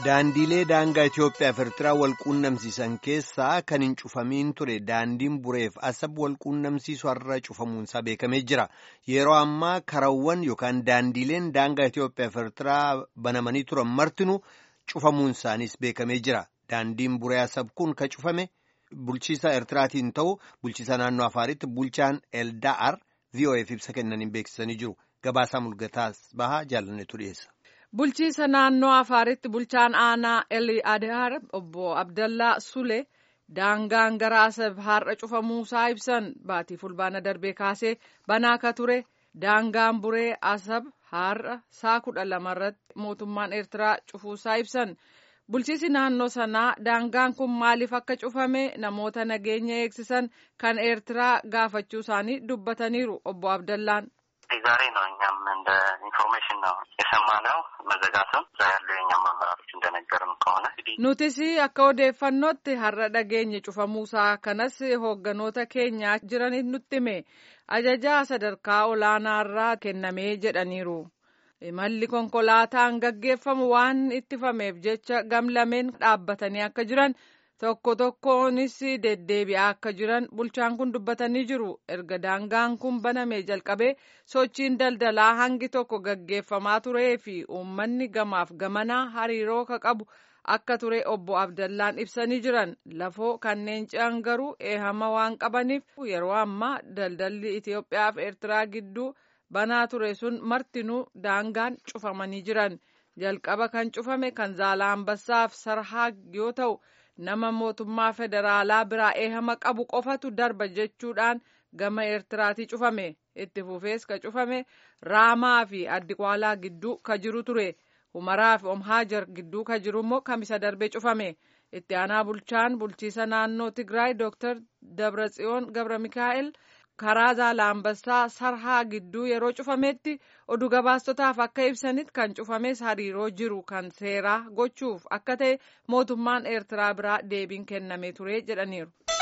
Daandiilee daangaa Itoophiyaa fi Eertiraa wal quunnamsiisan keessaa kan hin cufamiin ture daandiin bureef asab wal quunnamsiisu har'a cufamuunsaa beekamee jira. Yeroo ammaa karawwan yookaan daandiileen daangaa Itoophiyaa fi Eertiraa banamanii turan martinuu cufamuun isaaniis beekamee jira. Daandiin buree asab kun ka cufame bulchiisa Eertiraatiin ta'u bulchiisa naannoo Afaaritti bulchaan Elda'ar VOA'f ibsa kennaniin beeksisanii jiru. Gabaasaa mul'ataas bahaa jaalannetu dhiyeessa. Bulchiisa naannoo Afaaritti bulchaan aanaa Eli Adaar obbo Abdallaa Sule daangaan gara Asab har'a cufamuusaa ibsan baatii fulbaana darbee kaasee banaa akka ture daangaan buree Asab har'a saa kudha lamarratti mootummaan Eertiraa cufuusaa ibsan. Bulchiisi naannoo sanaa daangaan kun maaliif akka cufame namoota nageenya eegsisan kan Eertiraa gaafachuu isaanii dubbataniiru obbo Abdallaan. ዛሬ ነው እኛም እንደ ኢንፎርሜሽን ነው የሰማነው መዘጋቱን እዛ ያሉ የኛም አመራሮች እንደነገርን ከሆነ nutis akka odeeffannootti har'a dhageenye cufamuusaa kanas hoogganoota keenya jiran nutti hime ajajaa sadarkaa olaanaarraa kennamee jedhaniiru imalli konkolaataan gaggeeffamu waan ittifameef jecha gamlameen dhaabbatanii akka jiran tokko tokkoonis deddeebi'aa akka jiran bulchaan kun dubbatanii jiru erga daangaan kun banamee jalqabee sochiin daldalaa hangi tokko gaggeeffamaa turee fi uummanni gamaaf gamanaa hariiroo ka qabu akka ture obbo Abdallaan ibsanii jiran lafoo kanneen ce'an garuu eehama waan qabaniif yeroo ammaa daldalli Itoophiyaa fi Eertiraa gidduu banaa ture sun martinuu daangaan cufamanii jiran jalqaba kan cufame kan Zaalambassaaf Sarhaa yoo ta'u. nama mootummaa federaalaa biraa eehama qabu qofatu darba jechuudhaan gama eertiraatii cufame itti fufees ka cufame raamaa fi addiqwaalaa gidduu ka jiru ture humaraa fi omhaajar gidduu ka jiru immoo kamisa darbee cufame itti aanaa bulchaan bulchiisa naannoo tigraay dooktar dabratsiyoon gabra mikaa'el karaa zaalambassaa sarhaa gidduu yeroo cufametti oduu gabaastotaaf akka ibsanitti kan cufames hariiroo jiru kan seeraa gochuuf akka ta'e mootummaan eertiraa biraa deebiin kennamee ture jedhaniiru.